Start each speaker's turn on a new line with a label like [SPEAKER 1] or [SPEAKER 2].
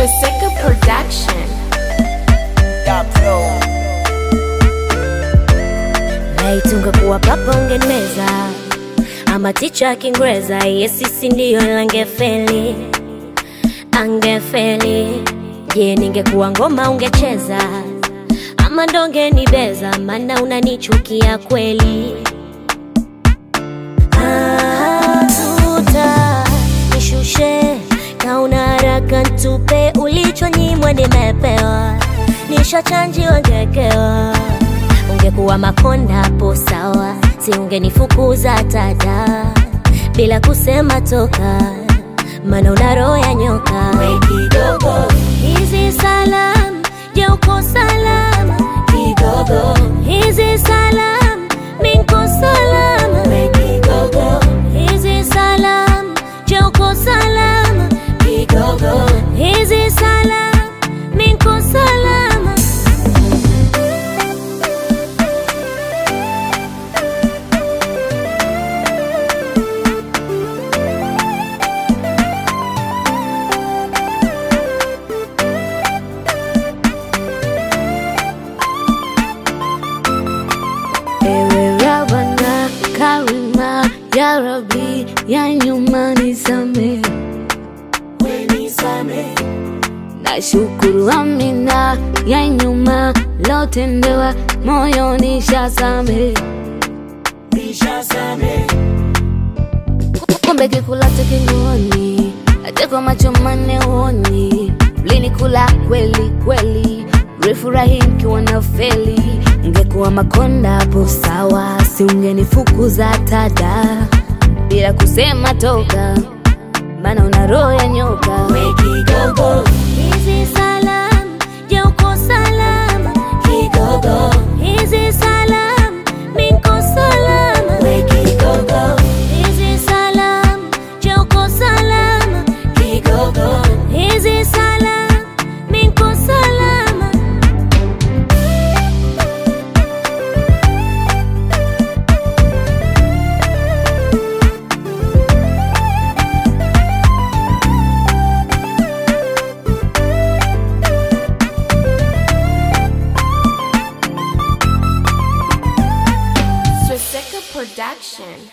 [SPEAKER 1] Swastika Production.
[SPEAKER 2] Laiti ungekuwa papa ungenimeza, ama ticha ya Kiingereza, yesisi ndiyo langefeli, angefeli. Je, ningekuwa ngoma ungecheza, ama ndonge nibeza, maana unanichukia kweli. Ah, tuta nishushe kauna haraka ntupe ulichonyimwa nimepewa, nishachanjiwa ngekewa ungekuwa makonda hapo sawa, si ungenifukuza tada bila kusema toka, maana una roho ya nyoka. We kidogo, hizi salam, je uko salama? Kidogo, hizi salam, minko salama? We kidogo, hizi salam, je uko salama? Kidogo, hizi salam, minko salama?
[SPEAKER 3] Ewe Rabana Karima ya Rabbi ya nyuma nisame na shukuru Amina ya nyuma lotendewa moyo nishasame kumbe kikulacho kinguoni hata kwa macho manne uoni mlinikula kweli kweli mlifurahi mkiwa na feli ngekuwa makonda hapo sawa si ungenifukuza tada bila kusema toka maana una roho ya nyoka
[SPEAKER 2] We kidogo, hizi salam, je uko salama? Kidogo, hizi salam, minko salama? We kidogo, hizi salam, je uko salama? Kidogo, hizi salam, minko salama?
[SPEAKER 1] Swastika Production.